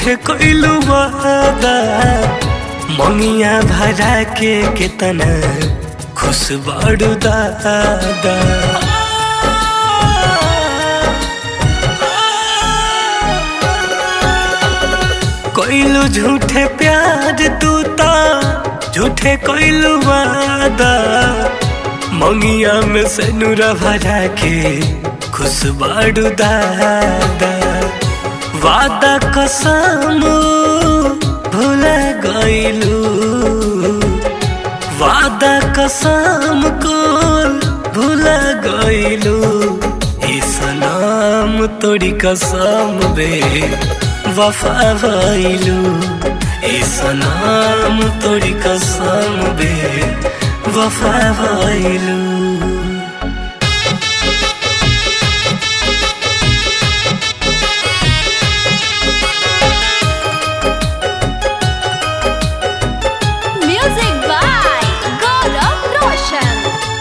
झूठे कइलू वादा मंगिया भरा के केतना खुश बाड़ू दादा कइलू झूठे प्यार तू ता झूठे कइलू वादा मंगिया में से नूरा भरा के खुश बाड़ू दादा वादा कसम भूल गइलू वादा कसम को भूल गइलू ई सलाम तोरी कसम बे वफा भइलू ई सलाम तोरी कसम बे वफा भइलू Music by Gaurav Roshan.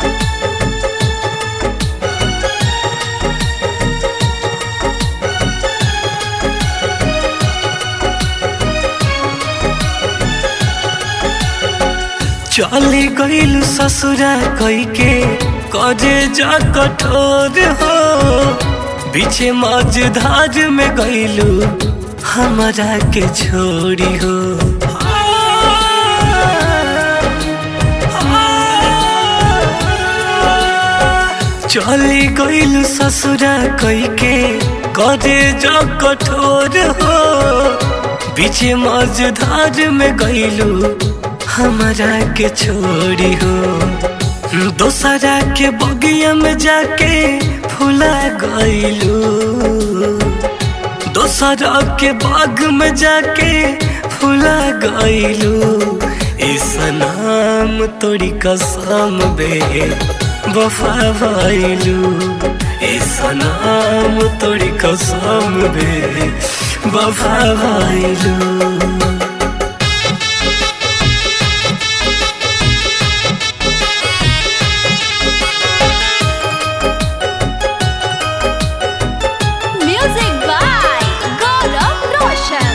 चली गइल ससुरा कई के कजे जा कठोर हो बीचे मझधार में गइलू हमरा के छोड़ी हो चली गइल ससुरा कई के कजे जा कठोर हो बीचे मझधार में गइलू हमरा के छोड़ी हो दोसरा के बगिया में जाके फुला गइलू दोसरा के बाग में जाके फुला गइलू इस नाम तोरी कसम बे वफा भइलू इस नाम तोरी कसम बे वफा भइलू Music by Gaurav Roshan.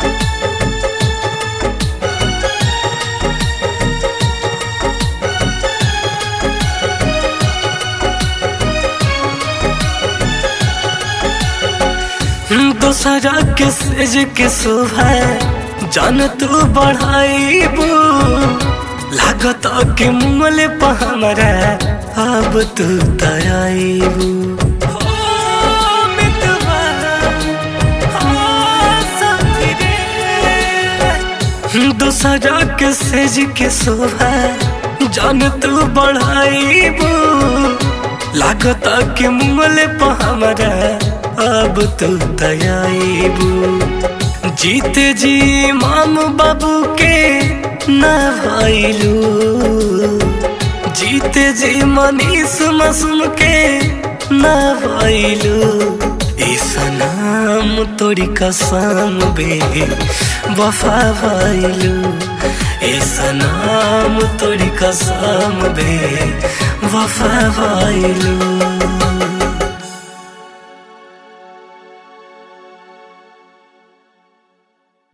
दोसरा के सेज के शोभा जान तू बढ़ाईबू लागत के मुमले पर हमरा अब तू तराईबू दोसरा के सेज के शोभा जान तू बढ़ाईबू लागत के मुमले पर हमरा अब तो दयाबू जीते जी माम बाबू के न भइलू जीते जी मनीष मसूम के न भइलू इस नाम तोरी कसम बे वफा भइलू इस नाम तोरी कसम बे वफा भइलू